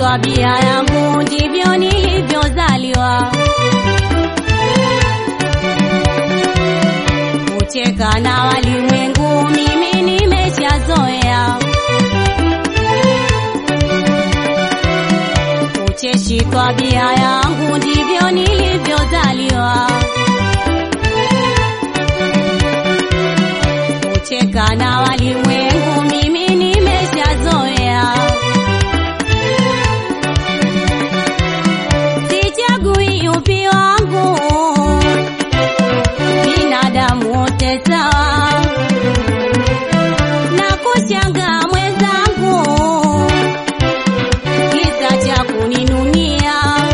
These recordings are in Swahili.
tabia yangu ndivyo nilivyozaliwa. Kucheka na walimwengu mimi nimeshazoea. Ucheshi tabia yangu ndivyo nilivyozaliwa. Kucheka na walimwengu mimi nimeshazoea. Sichagui yupi wangu, binadamu wote sawa, na kushangaa mwenzangu, kisa cha kuninunia.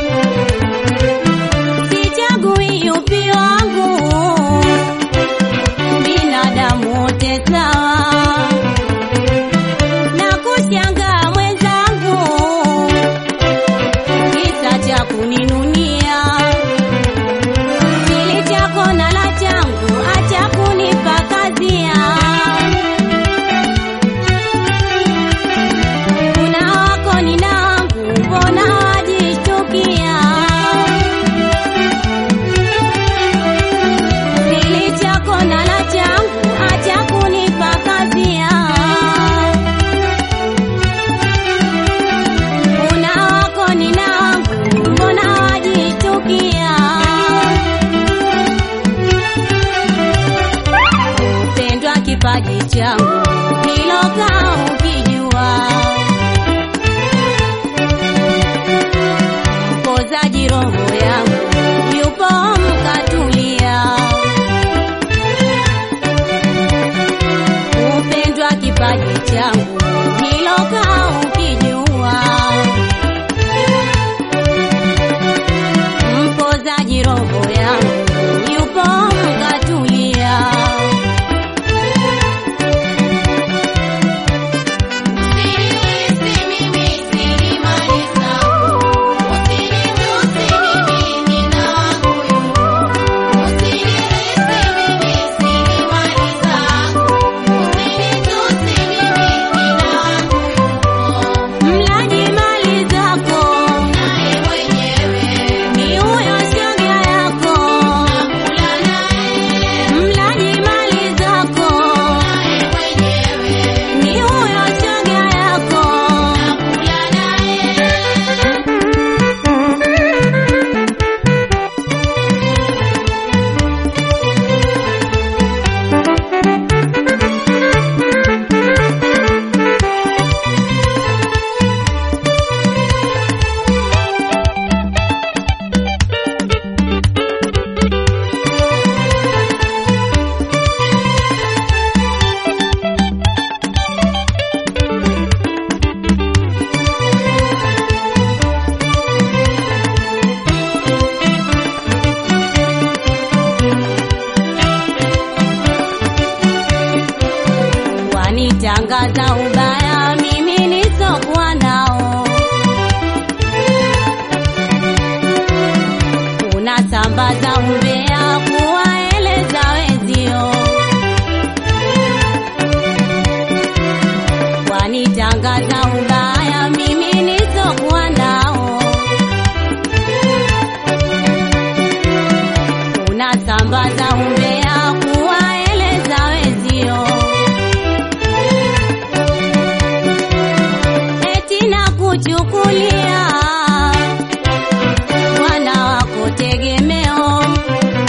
Sichagui yupi wangu, binadamu wote sawa, na kushangaa mwenzangu kisa cha kuninunia. Kili chako na la changu, acha kunipa kazia. Una wako nina wangu, mbona wajishtukia? Kili chako na la changu, acha kunipa kazia. Una wako nina wangu, mbona wajitukia? Upendwa kipaji changu, hilo kaa ukijua. Mpozaji roho yangu, yupo mkatulia. Upendwa kipaji changu, hilo kaa ukijua. mpozaji roho yangu yupo mkatulia. Mlaji mali zako ni huyo shoga yako, mlaji mali zako ni huyo shoga yako. Wanitangaza ubaya mimi nisokuwa nao, unasambaza umbea kuwaeleza wenzio. Wanitangaza ubaya mimi nisokuwa nao, unasambaza umbea kuwaeleza wenzio. eti na kuchukulia wana wako tegemeo,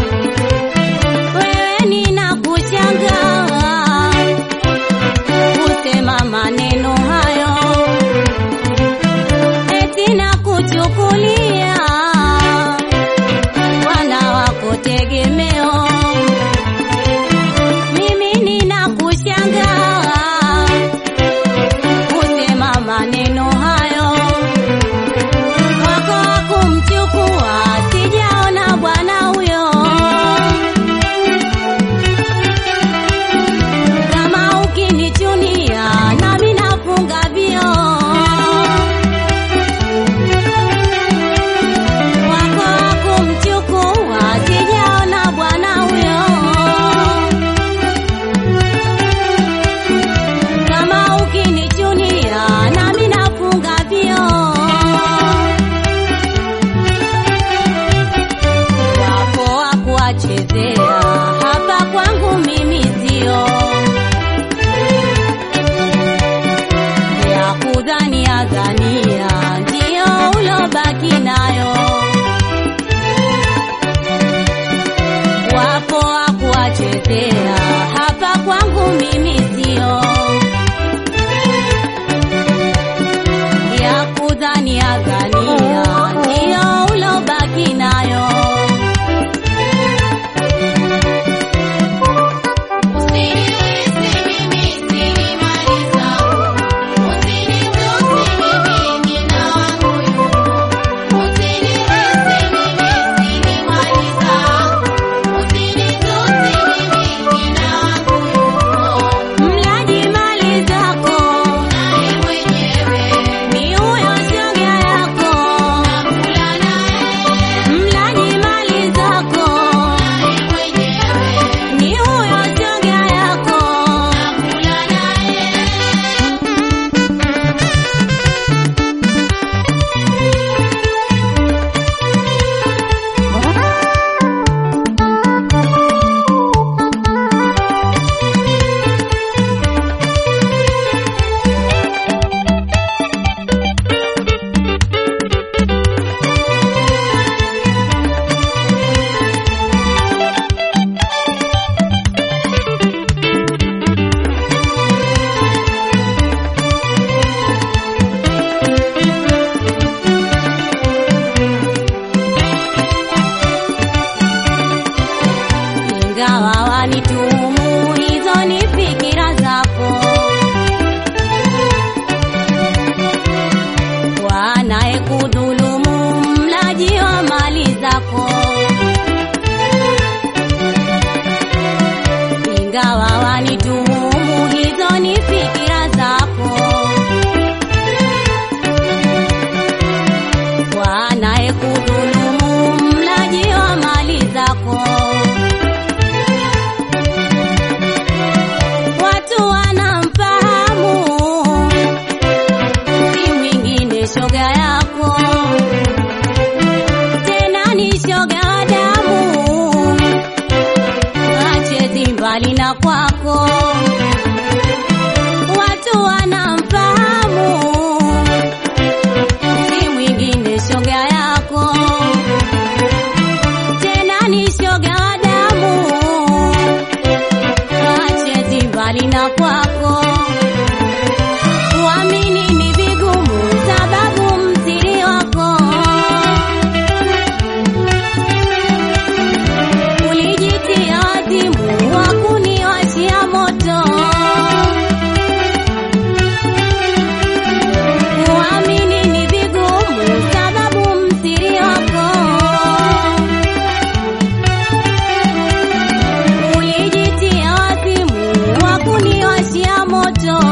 ingawa wanituhumu, hizo ni fikira zako. Kwa anayekudhulumu, mlaji wa mali zako. Watu wanamfahamu, si mwingine shoga yako, tena ni shoga wa damu, achezi mbali na kwako. Watu wanamfahamu, si mwingine shoga yako, tena ni shoga wa damu, achezi mbali na kwako. Uamini ni vigumu, sababu msiri wako ulijitia wazimu wa kuniwashia moto. Uamini ni vigumu, sababu msiri wako ulijitia wazimu wa kuniwashia moto.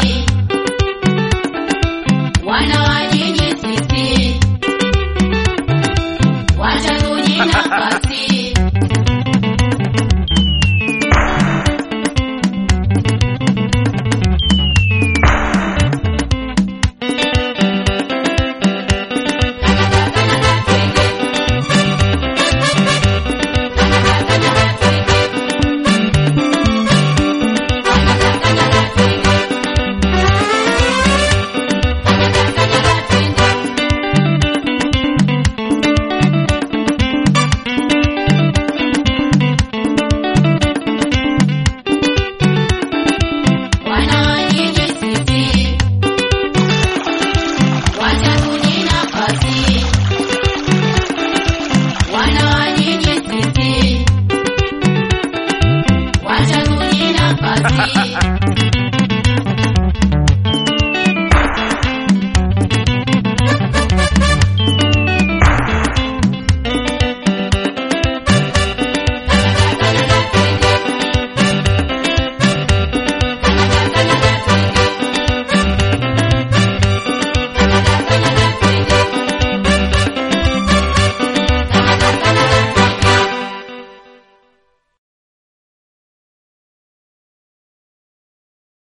Bye.